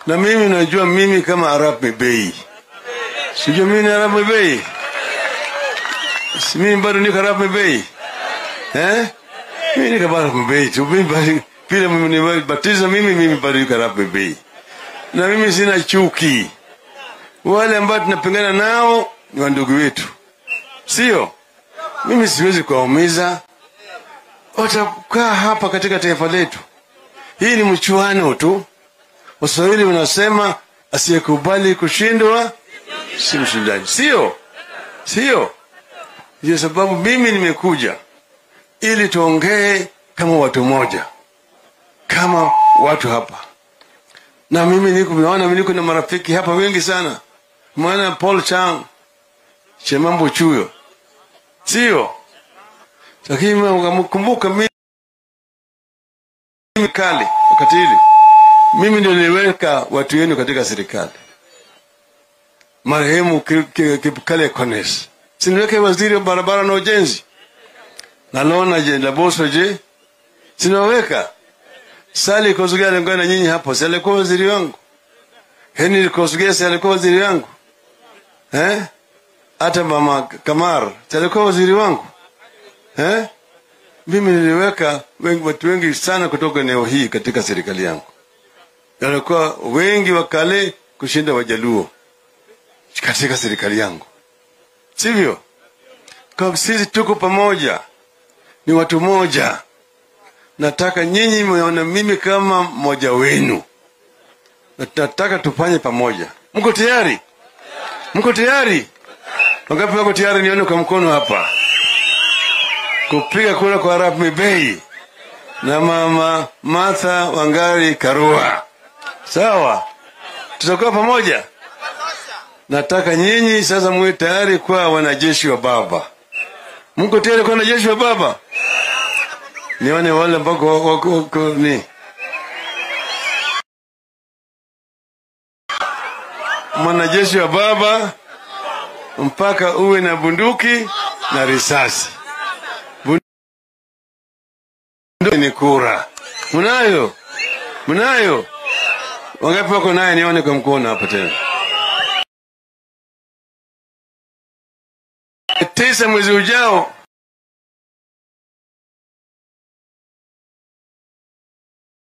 na mimi najua mimi kama Arap Mebei, sijua mimi ni Arap Mebei, si mimi bado niko Arap Mebei eh? Mimi niko Arap Mebei tu, mimi bado vile mmenibatiza mimi, mimi bado niko Arap Mebei, na mimi sina chuki. Wale ambao tunapingana nao ni wandugu wetu, sio mimi. Siwezi kuwaumiza, watakaa hapa katika taifa letu. Hii ni mchuano tu. Waswahili wanasema asiyekubali kushindwa si mshindaji, sio sio? Ndio sababu mimi nimekuja ili tuongee kama watu moja, kama watu hapa. Na mimi niko meona, mimi niko na marafiki hapa wengi sana, mwana Paul Chang, Chemambo Chuyo, sio? Lakini mkumbuka mimi kali wakati hili mimi ndio niliweka watu wenu katika serikali. Marehemu Kipkale Kones siniweke waziri wa barabara na ujenzi, nalona je Laboso je sinaweka Sali Kosugia alikuwa na nyinyi hapo, si alikuwa waziri wangu? Henry Kosugia si alikuwa waziri wangu eh? Hata mama Kamar si alikuwa waziri wangu eh? Mimi niliweka wengi, watu wengi sana kutoka eneo hii katika serikali yangu walikuwa wengi wakale kushinda Wajaluo katika serikali yangu, sivyo? Kwa sisi tuko pamoja, ni watu moja. Nataka nyinyi mweona mimi kama mmoja wenu, nataka tufanye pamoja. Mko tayari? Mko tayari? Wangapi wako tayari? Nione kwa mkono hapa, kupiga kura kwa Arap Mibei na mama Martha Wangari Karua. Sawa, tutakuwa pamoja. Nataka nyinyi sasa muwe tayari kwa wanajeshi wa Baba. Mko tayari kwa wanajeshi wa Baba? Nione wale ambao wako ni mwanajeshi wa Baba, mpaka uwe na bunduki na risasi. Bunduki ni kura. Mnayo? Mnayo? Wangapi wako naye? Nione kwa mkono hapa tena. Tisa mwezi ujao